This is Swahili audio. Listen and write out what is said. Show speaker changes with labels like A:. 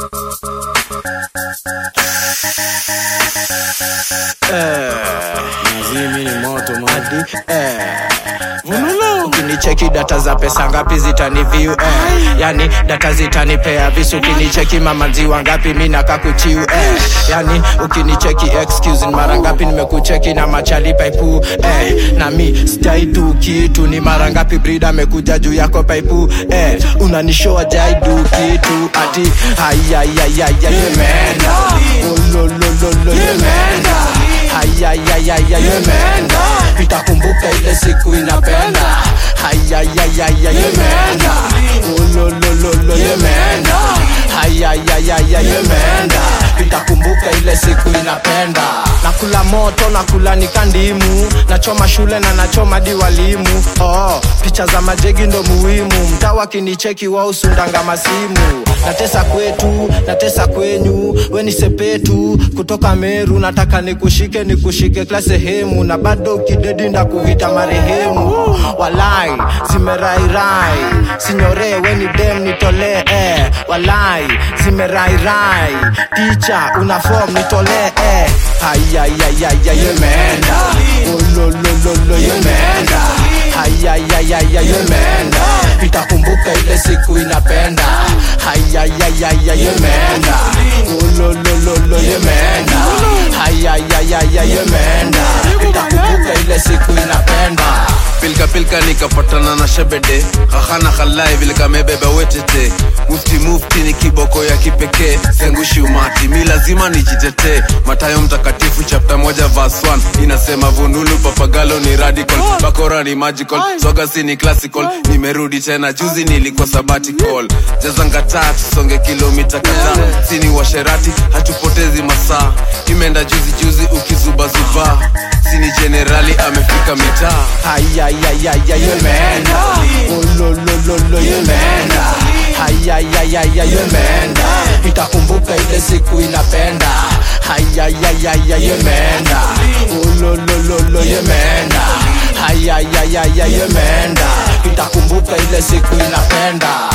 A: Nazimi ni moto madi
B: Vunulo. ukinicheki data za pesa ngapi zitaniviu eh. yani data zitanipea visu ukinicheki mamanziwa ngapi mi nakakuchiu eh. yani ukinicheki excuse ni mara ngapi nimekucheki na machali paipu eh. na mi sijaidu kitu ni mara ngapi brida amekuja juu yako paipu eh. unanishoa jaidu kitu ati hayayayaya yemeenda ololololo yemeenda hayayayaya yemeenda itakumbuka ile siku inapenda hayayayaya yemeenda ololololo yemeenda hayayayaya yemeenda itakumbuka ile siku inapenda nakula moto nakula nikandimu nachoma shule na nachoma di walimu oh, picha za majegi ndo muhimu mtawa kinicheki wa usundanga masimu natesa kwetu natesa kwenyu weni sepetu kutoka meru nataka nikushike nikushike kila sehemu na bado kidedi ndakuvita marehemu walai zimerairai sinyore weni dem nitolee eh. walai zimerairai ticha una form nitolee eh. hayayayaya yemeenda ololololo yemeenda hayayayaya yemeenda itakumbuka ile siku inapenda hayayayaya yemeenda ololololo yemeenda hayayayaya yemeenda itakumbuka ile siku inapenda
C: pilka pilka nikapatana na shebede hahana halai vile kamebeba wetete mufti mufti ni kiboko ya kipekee sengushi umati mi lazima nijitetee matayo mtakatifu chapta moja vas 1 inasema vunulu papagalo ni radical bakora ni magical sogasi ni classical nimerudi tena juzi nilikuwa sabbatical jazangataa tusonge kilomita kadhaa sini washerati hatupotezi masaa imeenda juzi juzi ukizubazuba sini jenerali amefika mitaa
B: hayayayaya yemeenda ololololo yemeenda hayayayaya yemeenda itakumbuka ile siku inapenda hayayayaya yemeenda ololololo yemeenda hayayayaya yemeenda itakumbuka ile siku inapenda